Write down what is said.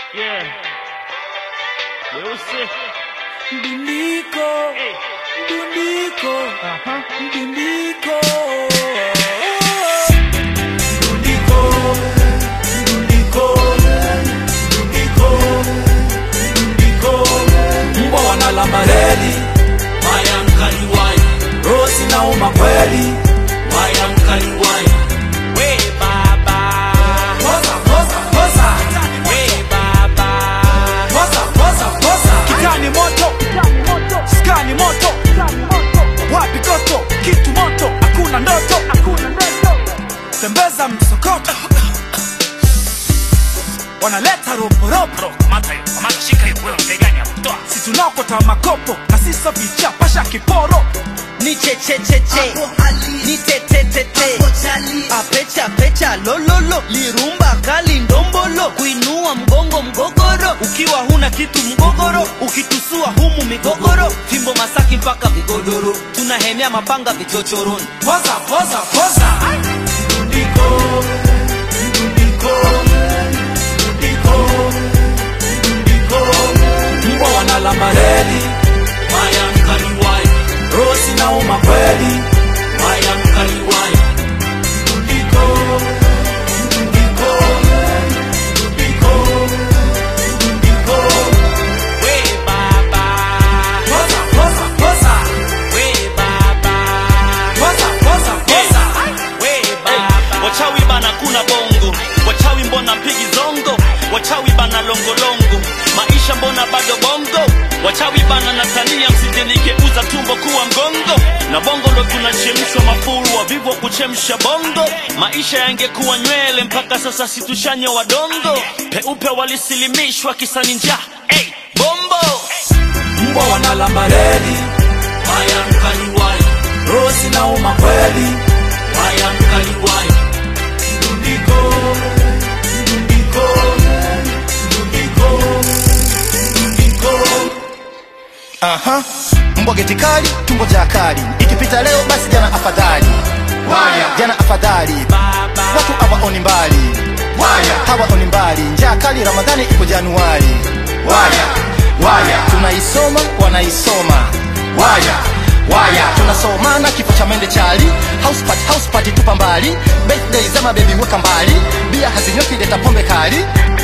Yeah. Weusi. Mdundiko, Hey. mdundiko, Aha. mdundiko. Mdundiko, mdundiko, mdundiko, mdundiko. Mbwa wanalamba reli, Waya mkali waya, rosi nauma kweli. waya mkali waya. We baba, Poza, poza, poza, we baba. poza, poza, poza. Kitani moto, skani moto, wapi goto, kitu moto, hakuna ndoto, tembeza msokoto, wanaleta roporopo, Kamata hiyo, kamata shika hiyo wewe mtegani hapo. Toa. si tunaokota makopo na sisa vicha pasha kiporo ni chechecheche ni tetetete apecha pecha lololo lirumba kali ndombolo kuinua mgongo mgogoro ukiwa huna kitu mgogoro ukitusua humu migogoro fimbo masaki mpaka vigodoro tunahemea mapanga vichochoroni poza poza poza mdundiko mdundiko mdundiko mdundiko mbwa wanalamba reli Waya mkali waya, rosi nauma kweli waya mkali waya. mdundiko mdundiko mdundiko mdundiko We baba, poza poza poza we baba, poza poza poza we baba. Wachawi bana kuna bongo, wachawi mbona mpigi zongo, wachawi bana longolongo, maisha mbona bado bongo, wachawi bana natania, msije nikeuza tumbo kuwa mgongo, na bongo ndo tunachemshwa mafuru, wavivu wa kuchemsha bongo, maisha yangekuwa nywele, mpaka sasa situshanya wadongo, peupe walisilimishwa kisani njaa, hey, bombo mbwa wanalamba reli waya mkali waya, rosi nauma kweli waya mkali waya. mdundiko mdundiko mdundiko mdundiko Aha. Mbwa geti kali, tumbo ja kali. Ikipita leo basi jana afadhali. Waya. Jana afadhali. Watu hawaoni mbali. Waya. Hawaoni mbali. Njaa kali Ramadhani ipo Januari. Waya. Waya. Tunaisoma, wanaisoma. Waya. Waya. Tunasomana kifo cha mende chali. House party, house party tupa mbali. Birthday za mabebi weka mbali. Bia hazinyoki leta pombe kali.